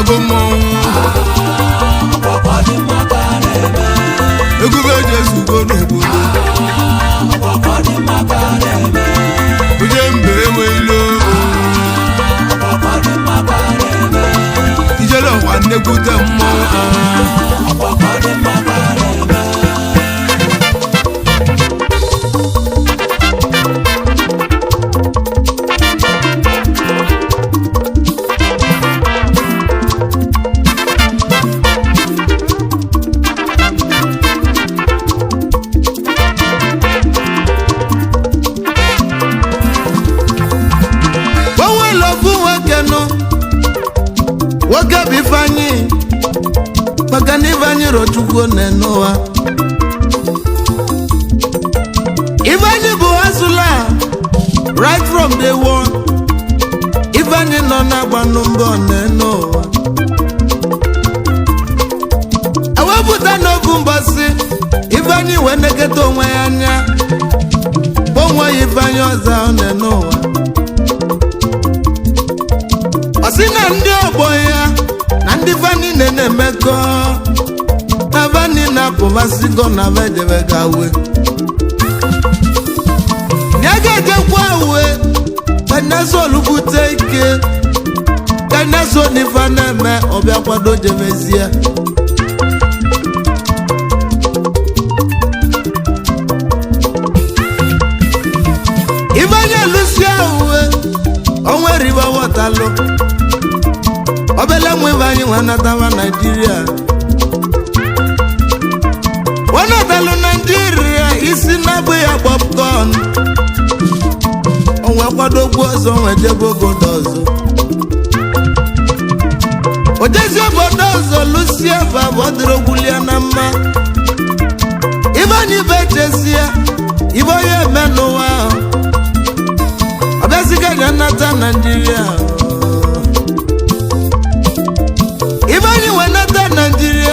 bụ mmọnwụ egwu bụ eji ezugo n'obodo onye mba enwe ilo ijele ọwa nnekwute mmọnwụ onwere ofu nwoke nụ nwoke bụ ifeanyị maka na ifeanyị rochukwu n'ụwa ifeanyị bụ asụla right from day one ifeanyị nọ na-agbanụ mbọ n'ụwa ewepụta n'ofu mbọsị ifeanyị wee neketa onwe ya anya onwe ya ifeanyị ọzọ n'ụwa ọ sị na ndị ọgbọ ya na ndị vani na-emekọ na vani na-apụbasịgo na vedebega we ya ga-ejekwa uwe kanesol bute ike kaneso n'ife na-eme ọbịa kwado jebezie ifeanya lusia uwe onwe riba wọtalụ obele nwa ifeanyị nwe natawa naijiria wọnatalụ naijiria isi na-abụ ya popcorn onwe kwadogbu ọzọ nwe jebe obodo ọzọ ojezi obodo ọzọ lusie fa bụ ọdịrogbulia na mma ifeanyị bụ echesie ibe onye eme n'ụwa ahụ ọbịaziga ga nnata naijiria ibe anyị wee nata naijiria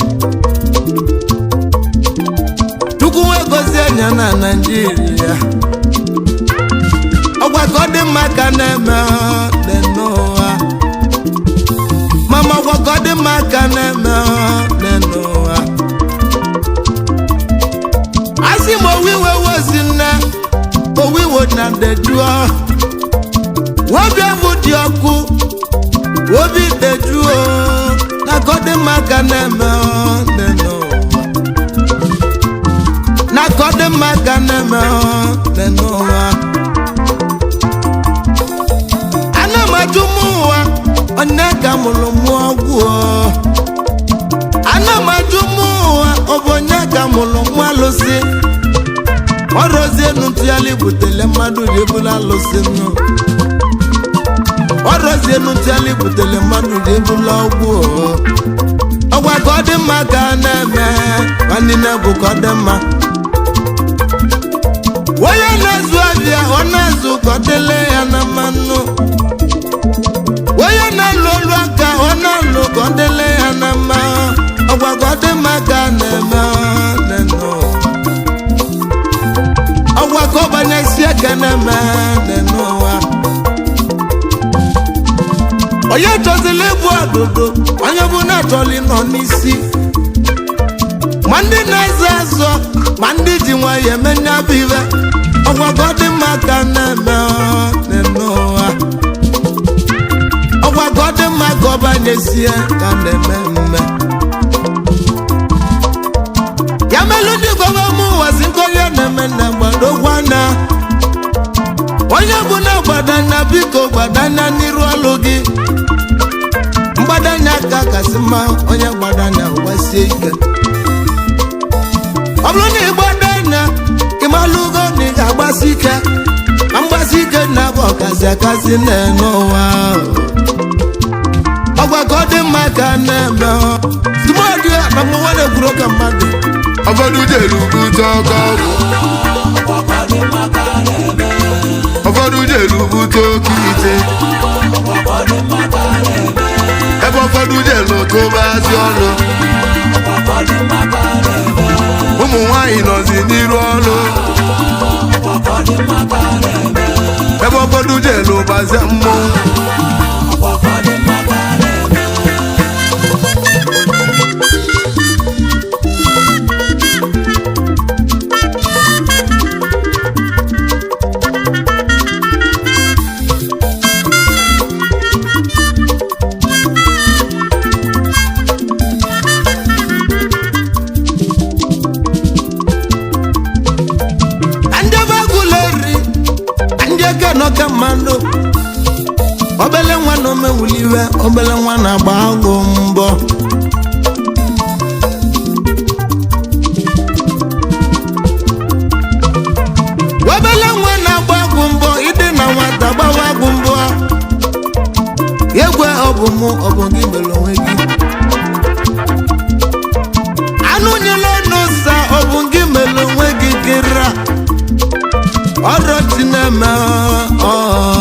chukwu wee gozie anya na naijiria ọgwa ka ọ dị mma ka na-eme dị n'ụwa mama ọgwa ka ọ dị mma ka na-eme dị n'ụwa asị m owiwe wozi nne owiwo na dejuo wobi ahụ dị ọkụ wobi dejuo na kọdị maka na-eme dị n'ụwa na kọdị maka na-eme dị n'ụwa ana m ajụ m ụwa onye ka mụrụ mụ ọgwụ ana m ajụ m ụwa ọ bụ onye ka mụrụ mụ alụsị ọrụzie nụtụgharị butele mmadụ ji ebula alụsị nụ ọrụzie nụtụgharị butele mmadụ ji ebula ọgwụ ọgwa ka ọ dị mma ka a na-eme nwanne bụ ka ọ dị mma onye na-azụ abịa ọ na-azụ ka ọ dịle ya na mmanụ onye na-alụ olu aka ọ na-alụ ka ọ dịle ya na mma ọgwa ka ọ dị mma ka a na-eme nenụ ọgwa ka ọbanyesi eke na-eme n'ụwa onye chọzila ịbụ ọdụdụ onye bụ na-achọli nọ n'isi ma ndị na-azụ azụ ma ndị ji nwayọ emenye bụ iwe ọgwa ka ọ dị mma ka na-eme n'ụwa ọgwa ka ọ dị mma ka ọbanyesie ka na-eme mme ya melụ ndị gọva m ụwa si nkọrịa na-eme na gbadogwa na onye bụ na gbadanya biko gbadanya n'iru ọlụ gị mgbadanya ka kasị mma onye gbadanya gbasie ike ọ bụrụ na ịgbadanya ịmalụgo na ị ga-agbasi ike ma mgbasi ike na bụ ọkazi akasị na-ene ụwa ahụ. ọgwa ka ọ dị mma ka a na-eme tụmadị na mụnwa na-ekwuru ka mmadụ ụfọdụ jelu bute ọkọ ọgwụ ụfọdụ jelu bute oke ite ebe ụfọdụ jelu tụbazi ọnụ ụmụ nwanyị nọzi n'iru ọnụ ebe ụfọdụ jelu bazie mmọnwụ na omewuliwe obele nwa na-agba agụ mbọ obele nwa na-agba agụ mbọ ịdị na nwata gbawa agụ mbọ egwe ọ bụ mụ ọ bụ gị mere onwe gị anụ nyela n'ụsa ọ bụ gị mere onwe gị kịra ọdọtị na-eme ọ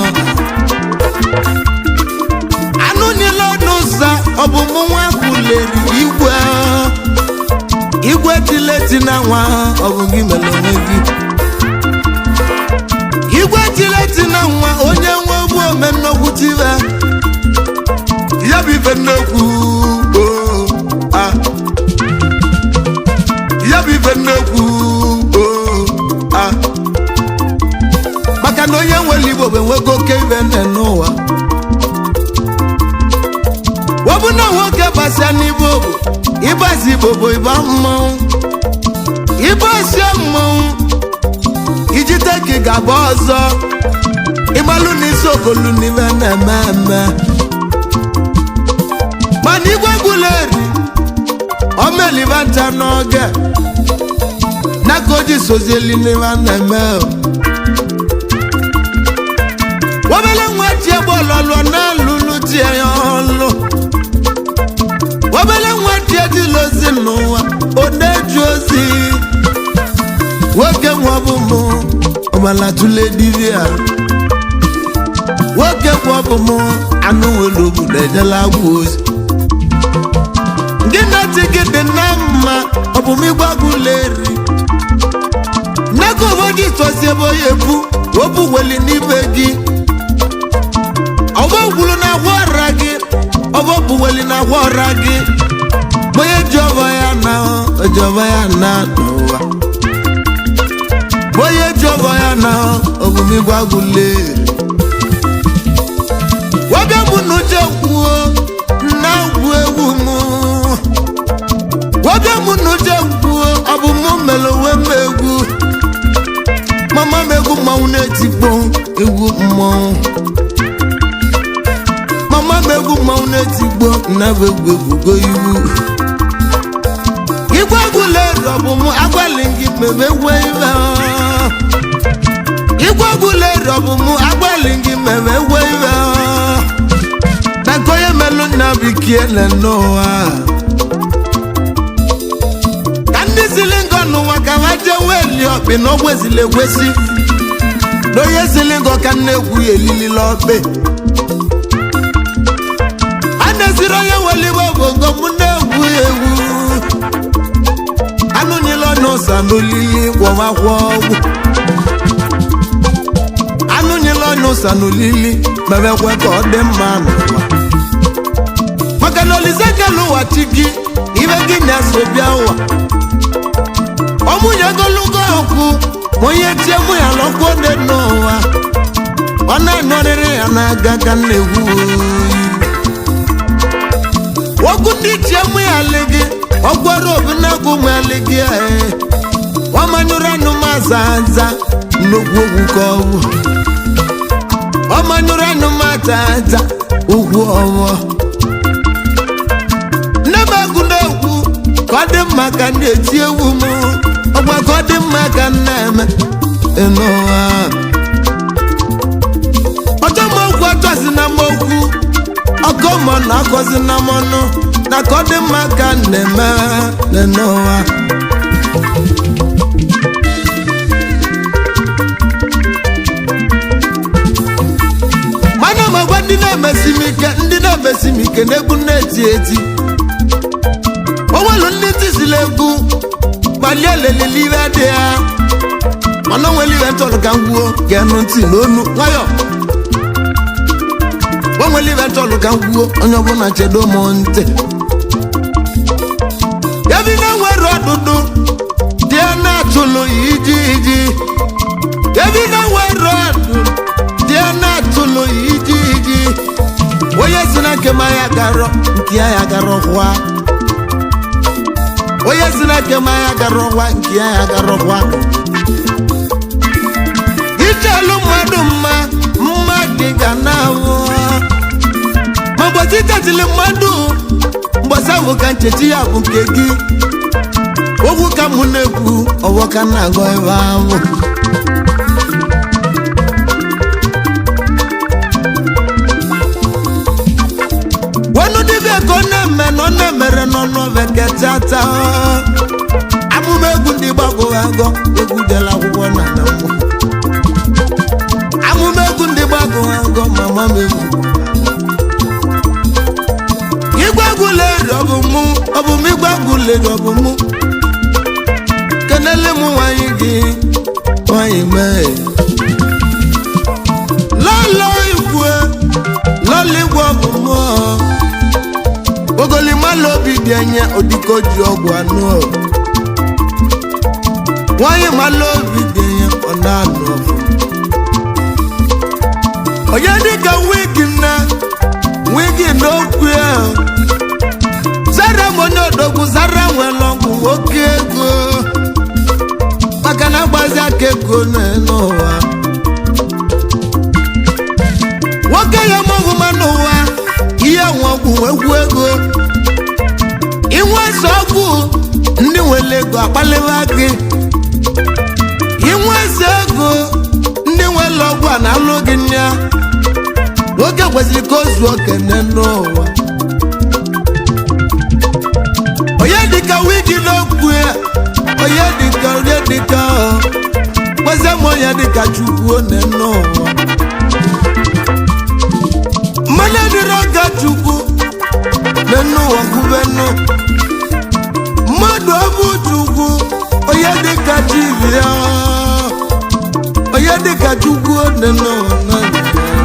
anụ nyela n'ụsa ọ bụ mụ nwa kwuleri igwe igwe tileti na nwa ọ bụ gị mere onwe gị igwe tileti na nwa onye nwe ogbu ome nnukwu tiwe ya bụ ife nnekwu oo, ah. ya bụ ife nnekwu oo, ah. maka na onye nwere igbo bụ enwego oke ibe nne n'ụwa wọbụ na nwoke gbasịa n'igbo bụ ịgbazi igbo bụ ịba mmanwụ ịgbasie mmanwụ ijite ka ị ga-agba ọzọ ịgbalụ n'isi okolu n'ibe na-eme eme mana igwe gwuleri omeliba ncha n'oge n'aka oji sozieli n'ibe na-eme o. obele nwa ji egbe ọlọlọ na-alụlụ di ya ọlụ obele nwa ji ejila ozi n'ụwa ọ na-eji ozi nwoke nwa bụ mụ ọbala tụle dibia nwoke nwa bụ mụ anụ nwere obodo ejela agwa ozi gị na-eti gị dị na mma ọ bụ m ịgbagula eri nneka obodo itosi ebe onye bu obu weli n'ibe gị ọgbọ gwulu na agwa ọra gị ọgbọ buweli na agwa ọra gị onye ji ọbọ ya na oji ọbọ ya na n'ụwa onye ji ọbọ ya na obumigwe agwụle wabịa mụ na uche kwuo na agwụ egwu mụ wabịa mụ na uche kwuo ọ bụ mụ mere onwe m egwu mama m egwu mmanwụ na-etikpo egwu mmanwụ mama m egwu mmanwụ na-etigbo nnabụ egwu egwugo iwu igwe egwula ero bụ m agbalị gị mebe egwe ibe igwe egwula ero bụ m agbalị gị mebe egwe ibe na nke onye melụ nna bikie na n'ụwa ka ndị sili ngọ n'ụwa ka ha jee weli ọkpị na ogwezili egwesi na onye sili ngọ ka nna egwu ya elilila ọkpị a na-esiri onye weliwe obogo m na-egwu egwu anụnyela n'ụsa n'olili gwọmakwa ọgwụ anụnyela n'ụsa n'olili mebekwe ka ọ dị mma n'ụwa maka na olise kele ụwa chi gị ibe gị na-eso bịa ụwa ọmụnye ogologo ọkụ ma onye tie mụ ya lọkụ dị n'ụwa ọ na-anọrịrị ya n'aka ka m na-egwu oyi wogu ndị tie mụ ya lị gị ọgwọrọ obi na-agụ mụ ya lị gị ee ọmanyụrụ anụ m aza aza nnukwu ogwu ka ọ bụ ọmanyụrụ anụ m aza aza ugwu ọwọ nne m egwu na-egwu ka ọ dị mma ka ndị eti egwu m ọgwa ka ọ dị mma ka m na-eme ịnụwa ọjọ m okwu ọjọzi na m okwu ọkọ mọ na akọzi na m ọnụ na ka ọ dị mma ka m na-eme n'ụwa mana m agwa ndị na-emesi m ike ndị na-emesi m ike na-egwu na-eti eti onwelu ndị tisila egwu gbalie lelele ibe dị ya mana onwere ibe ntọrọ ka m gwuo ga-enụ ntị n'onu nwayọ onwere ibe ntọrọ ka m gwuo onye ọbụla chedo m ntị ebi na-enwere ọdụdụ dị na-atụlụ iji iji ebi na-enwere ọdụ dị na-atụlụ iji iji onye si na nke m anya garọ nke ya ya garọ hwa onye si na nke m anya garọ hwa nke ya ya garọ hwa ichelu mmadụ mma mma gị ga na-ahụ chichetili mmadụ mgbasa bụ ka nchechi ya bụ nke gị ogwu ka mụ na-ekwu ọwọ ka m na-agọ ebe ahụ wenu dibịa ka ọ na-eme na ọ na-emere n'ọnụ veketata amụma egwu ndị gbagoro agọ egwu dela akwụkwọ na na mmụ amụma egwu ndị gbagoro agọ mama m egwu igwe egwuleri ọ bụ mụ ọ bụ m igwe egwuleri ọ bụ mụ kenele m nwanyị gị nwanyị mee lọlọ igwe lọlọ igwe ọ bụ mụ ogolimala obi dị enye odiko ji ọgwụ anụ ọ. nwanyị mala obi dị enye ọ na-anụ ọfụ onye dịka wigi nne wigi n'okwu ya zara m onye odogwu zara nwere ọgwụ oke ego maka na agbazi aka ego n'ụwa nwoke ya mọgwụma n'ụwa ihe nwe ọgwụ egwu ego inwe eze ọgwụ ndị nwere ego akpaliwa gị inwe eze ego ndị nwere ọgwụ a na-alụ gị nya nwoke kwesịrị ka o zuo kene n'ụwa onye dịka wigi n'okwu ya onye dịka onye dịka ọ kwesị m onye dịka chukwu one n'ụwa mmanụ dịrị ọga chukwu n'enu ụwa kwubenu mmadụ ọbụ chukwu onye dịka chibia onye dịka chukwu one n'ụwa n'anya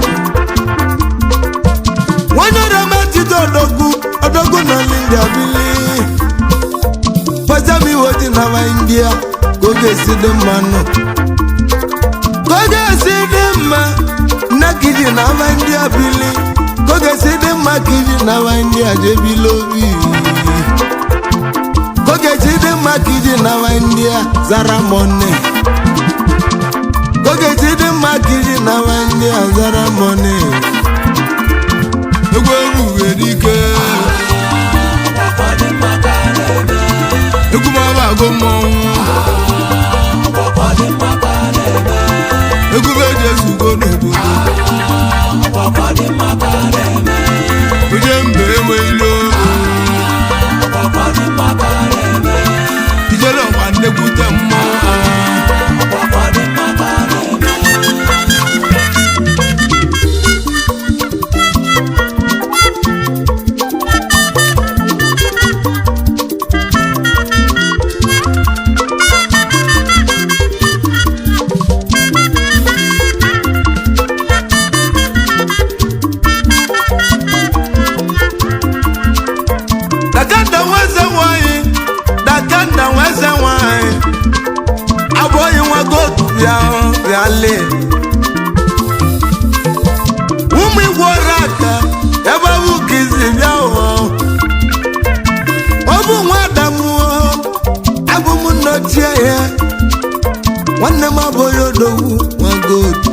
nwanyị ramatide odogwu odogwu na india bili pazam iwe dị na ma india ka oge esi dị mma nụ ka oge esi dị mma nna kiji na ma india bili ka oge esi dị mma kiji na ma india jebili obi ka oge esi dị mma kiji na ma india zara mone ka oge esi dị mma kiji na ma india zara mone egwu egwu nwere ike egwu ma ọ bụ agụ mmọnwụ egwu bụ eji ezugo n'obodo onye mba enwe ilo ijele ọkwa nnekwute mmọnwụ dakanda nweze nwanyị dakanda nweze nwanyị abụghị nwa gotu bịa bịale ụmụ igwe ọrụ aka ebe ọ bụ ka izi bịa ụọ ọ bụ nwa adamuo abụ m nnochie ya nwanne m abụghị odogwu nwa gotu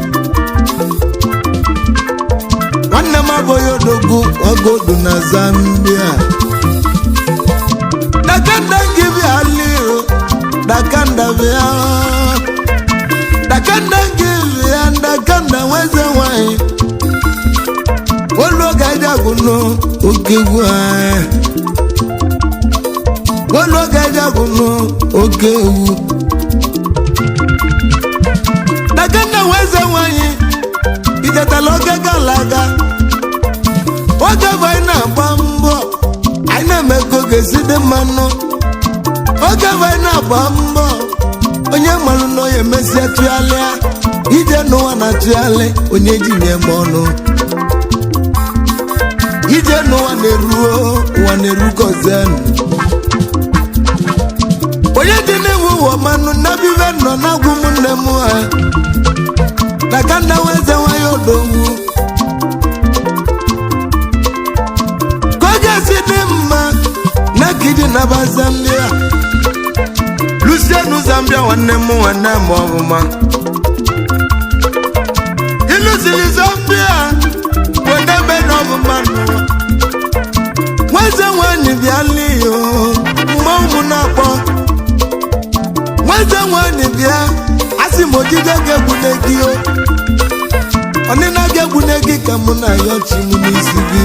nwanne m abụghị odogwu nwa gotu na zambia dakanda ngibia lio dakanda bia dakanda ngibia dakanda weze nwanyị oluoga jaguno okegwu anyị oluoga jaguno okewu dakanda weze nwanyị ijetala oge galaga oge bụ anyị na-agba mbọ anyị na-eme ka oge si dị mmanụ oge bụ anyị na-agba mbọ onye mmanụ na onye emesịa tụgharịa ije n'ụwa na tụgharị onye ji nye m ọnụ ije n'ụwa na-eruo ụwa na-erukozen onye dị n'iwu ụwa mmanụ nabive nọ na-agwụ m nne m ha na ka nna weze nwanyị odogwu ka oge si dị mma na kidi naba zambia lusienu zambia nwanne m nwanne m ọbụma ịlụsiri zambia bụ ndebe na ọbụma n'ụwa m ojije ga-egbune gị o ọnịna ga-egbune gị ka mụ na ya ọchị m n'isi gị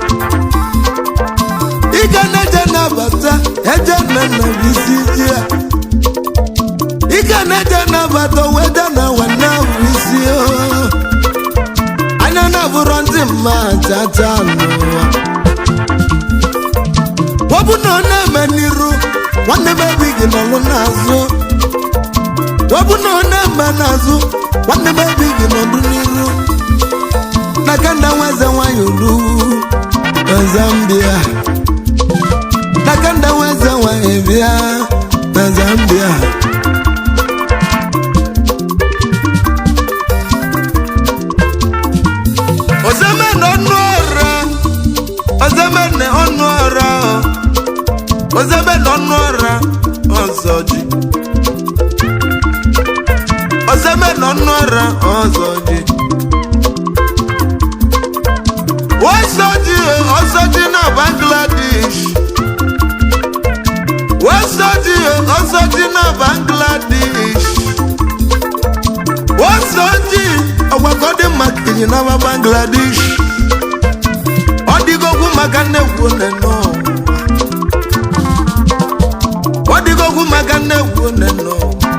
ịga na-eje nabata eje na nna bụ isi ji ya ịga na-eje nabata weda na nwanne bụ isi o anya na-abụrọ ndị mma chacha n'ụwa ọ bụ na ọ na-eme n'iru nwanne m ebighị n'ọlụ n'azụ ọ bụ na ọ na-eme n'azụ nwanne m ebighị n'ọdụ n'iru n'aka nda nweze nwanyị ulu na Zambia n'aka nda nweze nwanyị bịa na Zambia ozemene ọnụ ọra ozemene ọnụ ọra ozemene ọnụ ọra ọzọ ji ozemene ọnụ ọra ọzọ ji wasoji ọsọji na Bangladesh wasoji ọsọji na Bangladesh wasoji ọgbakọ dị maka enyi na Bangladesh ọ dịgokwu maka nnekwu neno ọ dịgokwu maka nnekwu neno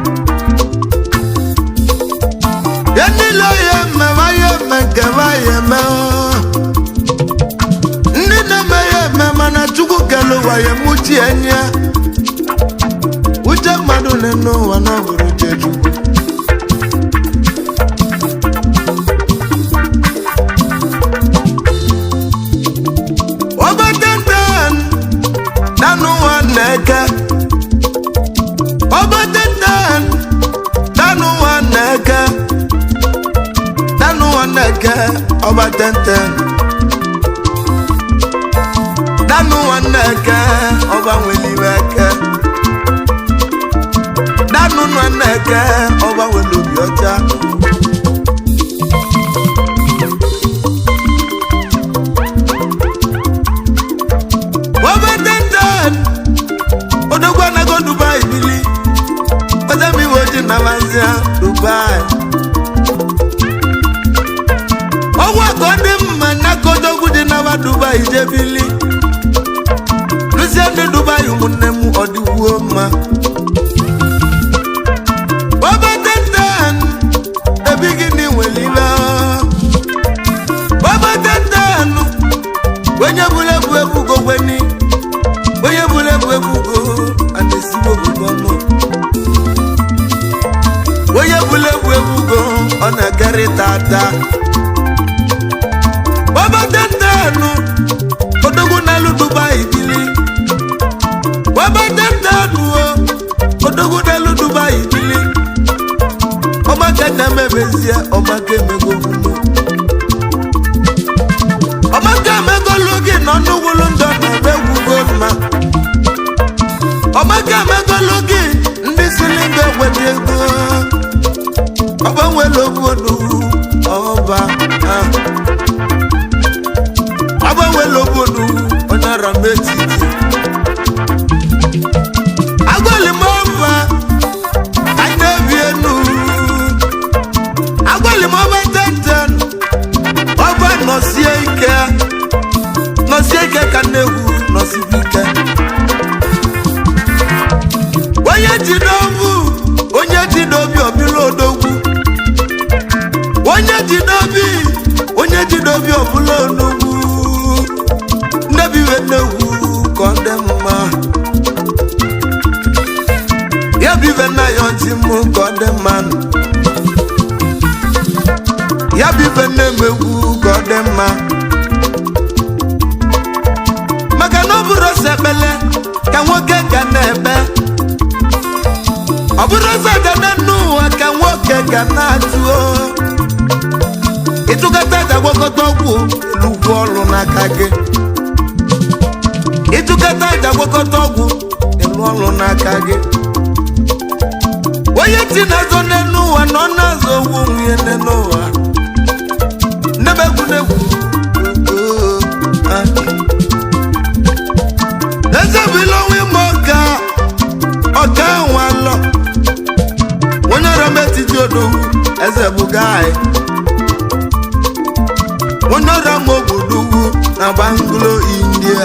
ya niile ya eme ma ya eme nke ma ya eme ọ. ndị na-eme ya eme mana chukwu kele ụwa ya emuchi enyi ya uche mmadụ na-ene ụwa na ọ bụrụ uche chukwu Obatenten danu nwaneke Obatenten danu nwaneke danu nwaneke Obatenten danu nwaneke ọba nweliweke danu nwaneke ọba welobi ọcha Obatenten odogwu anago Dubai bili ozemiwe oji na mazia Dubai ọgwụ akọ dị mma n'aka odogwu dị n'aba Dubai jebili luzie ndị Dubai ụmụnne m ọdịwuo mma Obatenten ebighị n'inwere ibe Obatenten onye bụrụ ebu ebugo gweni onye bụrụ ebu ebugo a na-esigbo obodo ọnụ onye bụrụ ebu ebugo ọ na-ekerịta ata Obatenten odogwu n'elu Dubai bili Obatenten o odogwu n'elu Dubai bili ọmaka na-emebezie ọmaka emego gwulu ọmaka emegolu gị nọ n'ugwulu ndọ na ebe gwugo mma ọmaka emegolu gị ndị sili nga egweta ego ọgbanwela obodo ọba ah. ọgbanwela obodo onye ara m etiti agwali m ọba anyị na-ebi enu agwali m ọba tenten ọba nọsie ike nọsie ike ka na-egwu nọsibu ike onye ji n'obu onye ji n'obi ọbịla odogwu onye ji n'obi onye ji n'obi ọbụla odogwu nnebiwe nnegwu ka ọ dị mma ya bibe nna ya ọtị mụ ka ọ dị mma ya bibe nne m egwu ka ọ dị mma maka na ọ bụrụ ọsọ ekpele ka nwoke ga na-ebe ọ bụrụ ọsọ dada n'ụwa ka nwoke ga na-atụo ịtụkọta aja gwakọta ọgwụ elugwu ọrụ n'aka gị ịtụkọta aja gwakọta ọgwụ elu ọrụ n'aka gị onye ti na-azọ n'elu ụwa na ọ na-azọ owu nwunye n'elu ụwa nnebegwu n'egwu ezebila onwe ime ọka ọka nwa lọ onye ọrụ m etiti odo eze buga anyị onye ọrịa ma obodo ugwu na banglo india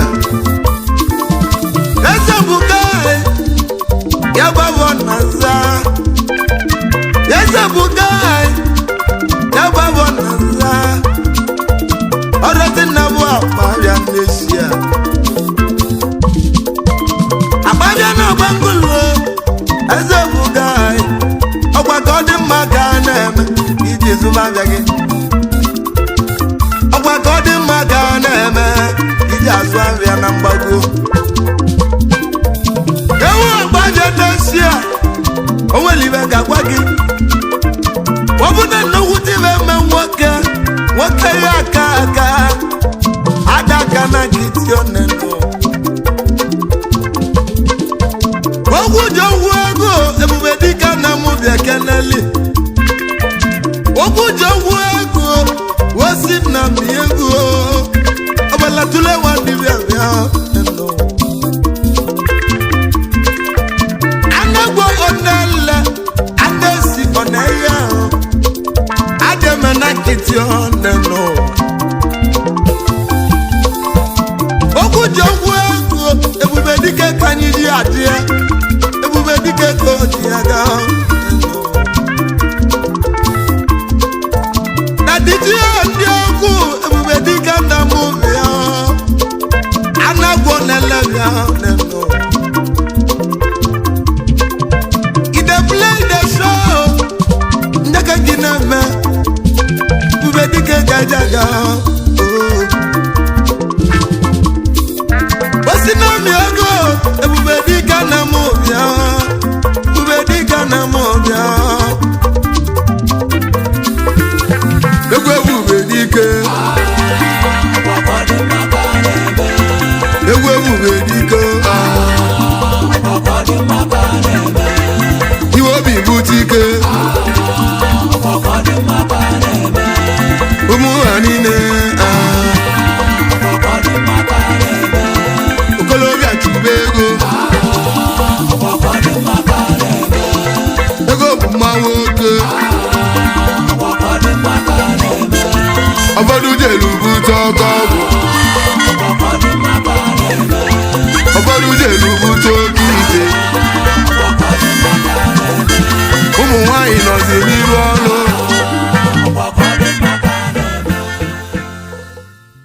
eze buga anyị ya gbabọ na nza eze buga anyị ya gbabọ na nza ọrịa dị nna bụ akpabịa n'esia akpabịa na banglo eze buga anyị ọgwa ka ọ dị mma ka a na-eme iji zụmabịa gị ọgwa ka ọ dị mma ka a na-eme iji azụ ahịa na mgbago ewu agbaje dosi a o nwere ibe ga-agwa gị ọ bụ na nnukwute ibe eme nwoke nwoke ya aka aka ada aka na nkịtị onenu ogwu ji ogwu ego ebube dịka na mụ bịa keneli ogwu ji ogwu ego wosi na m ego ọbala tụle nwa dibịa bịa enu. anagbo onele anesi oneye ahụ adịme na nkịtị onenu okwu ji okwu ego ebube dike ka anyị ji adịe ebube dike ka o ji ya gaa na dịjie ndị okwu ebube dike na mụ bịa anagwo nele bịa nenu ide play the show ndị ka gị na-eme ebube dike gaja gaa oh. osi n'omi ego ebube dịka na m bịa ebube dịka na m bịa egwu ebube dike egwu ebube dike iwe obi bute ike ụmụ ha niile ah. okolobịa chụba ego ego bụ mma nwoke ụfọdụ jelu bute ọkọ ọgwụ ụfọdụ jelu bute oke ite ụmụ nwanyị nọzi n'ihu